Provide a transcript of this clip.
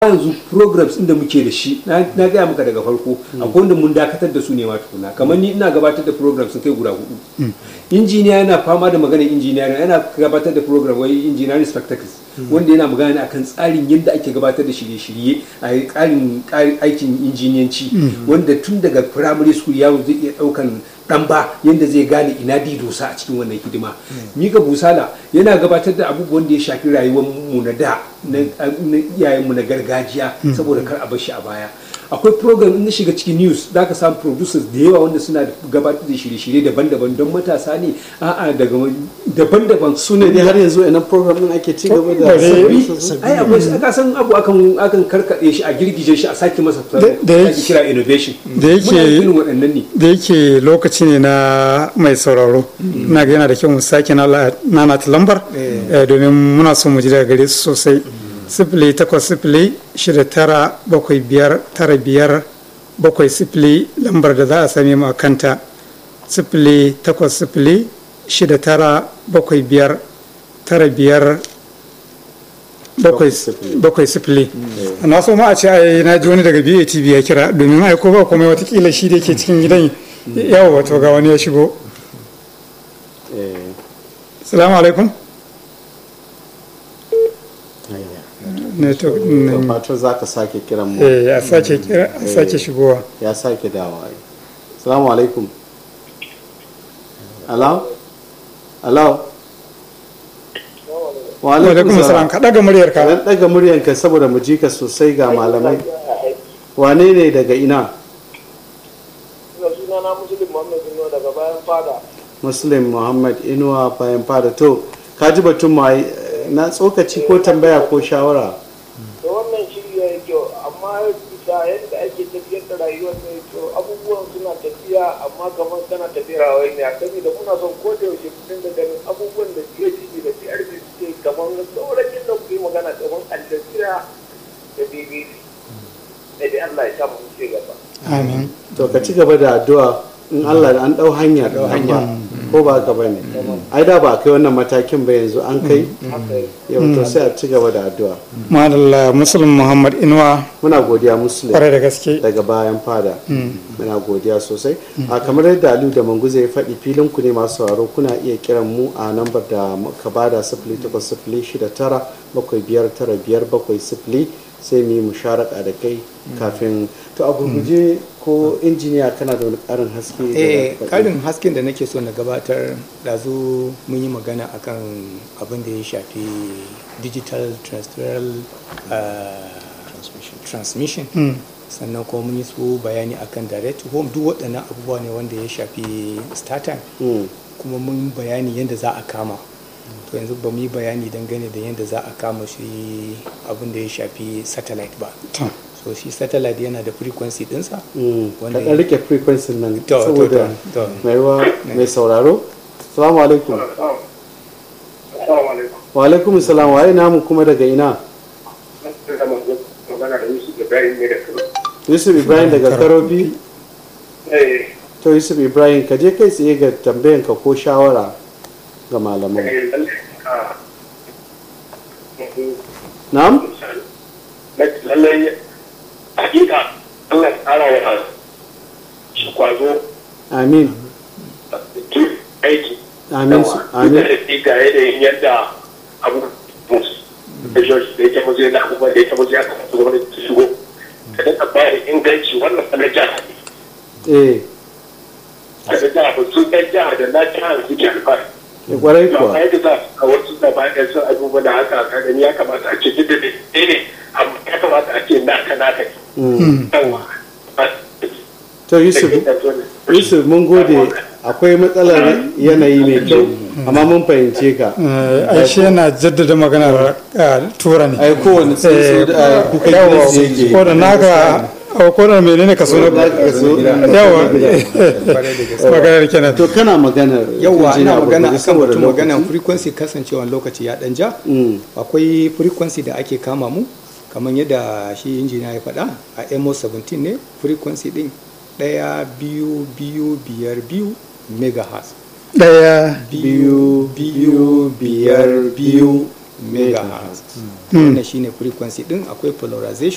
yanzu programs inda muke da shi na na gaya maka daga farko akwai wanda mun dakatar da su ne ma tukuna kamar ni ina gabatar da programs sun kai guda hudu injiniya yana fama da maganar injiniya yana gabatar da program wai engineering spectacles wanda yana magana ne akan tsarin yadda ake gabatar da shirye-shirye a tsarin aikin injiniyanci wanda tun daga primary school yaro zai iya daukan dan ba yadda zai gane ina di dosa a cikin wannan hidima mika busala yana gabatar da abubuwan da ya shafi rayuwar mu na da na iyayenmu na gargajiya saboda kar a bar shi a baya akwai program in na shiga cikin news za ka samu producers da yawa wanda suna gabatar da shirye-shirye daban-daban don matasa ne a'a daga daban-daban su ne dai har yanzu a nan program din ake ci gaba da ai akwai aka san abu akan akan karkade shi a girgije shi a sake masa da yake kira innovation da yake irin waɗannan ne da yake lokaci ne na mai sauraro ina ga yana da kyau mu sake nana ta lambar domin muna so mu ji daga gare su sosai sifili takwas sifili shida tara bakwai biyar tara biyar bakwai sifili lambar da za a same mu a kanta sifili takwas sifili shida tara bakwai biyar tara biyar bakwai sifili na so ma a ce ai na ji wani daga BATV ya kira domin ai ko ba komai watakila shi da ke cikin gidan yawo wato ga wani ya shigo salamu alaikum network fatar za ka sake kiran mu eh ya sake kira sake shigowa ya sake dawa assalamu alaikum alo alo wa alaikum salam ka daga muryar ka dan daga muryar ka saboda mu ji ka sosai ga malamai wane ne daga ina sunana muslim muhammad inuwa daga bayan fada muslim muhammad inuwa bayan fada to ka ji batun ma na tsokaci ko tambaya ko shawara da wannan shiri ya yi kyau amma bisa yadda ake tafiyar da rayuwar mai kyau abubuwan suna tafiya amma kamar tana tafiyar hawaii ne a sani da muna son ko da yaushe mutum da ganin abubuwan da PhD da PRD suke kamar saurakin da ku yi magana kamar Al Jazeera da BBC da dai Allah ya sa mu ce gaba amin to ka ci gaba da addu'a in Allah an dau hanya hanya ko ba ka bane ai da ba kai wannan matakin ba yanzu an kai yau to sai a ci gaba da addu'a madalla muslim muhammad inuwa muna godiya muslim kwarai da gaske daga bayan fada muna godiya sosai a kamar yadda aliyu da manguza ya faɗi filin ku ne masu sauraro kuna iya kiran mu a lambar da ka bada sifili takwas sifili shida tara bakwai biyar tara biyar bakwai sifili sai mu yi musharaka da kai kafin to a gurguje ko injiniya kana da wani karin haske eh karin hasken da nake so na gabatar ɗazu mun yi magana akan abin da ya shafi digital terrestrial transmission sannan kuma mun yi su bayani akan direct to home duk waɗannan abubuwa ne wanda ya shafi startime kuma mun bayani yadda za a kama to yanzu ba mu yi bayani dangane da yadda za a kama shi abin da ya shafi satellite ba so shi satellite yana da frequency dinsa wanda ka rike frequency nan To, to, saboda to, to. mai wa mai sauraro salamu alaikum Assalamu alaikum. wa alaikum salam waye namu kuma daga ina magana da Yusuf Ibrahim ne da Kano. yusuf ibrahim daga karofi Eh, to yusuf ibrahim ka je kai tsaye ga tambayan ka ko shawara ga malamai eh, lallai, ah, na'am lallai hakika Allah ya tsara wa shi kwazo amin duk aiki amin su- amin da ga yanayin yadda abu da george da yake mazu yana abubuwan da yake mazu ya kamata gwamnati ta shigo ta daga bayar inganci wannan sanar jihar ne eh sanar jihar ba su ɗan jihar da na jihar suke alfahari eh, kwarai to amma kuwa yadda za a wasu da ba da sun abubuwa da haka ka gani ya kamata a ce duk da dai ne amma ya kamata a ce naka naka Mm. ne yawa to yusuf yusuf mun gode akwai matsalar yanayi mai kyau amma mun fahimce ka Eh, ai shi yana jaddada maganar eh, tura ne ai kowane tsuntsu da kuka yawa gidansu yake ko da naka a ko da menene ka so na Ka so. yawa maganar kenan to kana maganar yauwa injiniya ina magana Abubuwa akan saboda batun maganan lokaci. frequency kasancewa lokaci ya dan ja Mm. akwai frequency da ake kama mu kamar yadda shi injiniya ya faɗa a mo 17 ne frequency din ɗaya biyu biyu biyar biyu megahertz daya biyu biyu biyar biyu megahertz wannan shine frequency din akwai polarization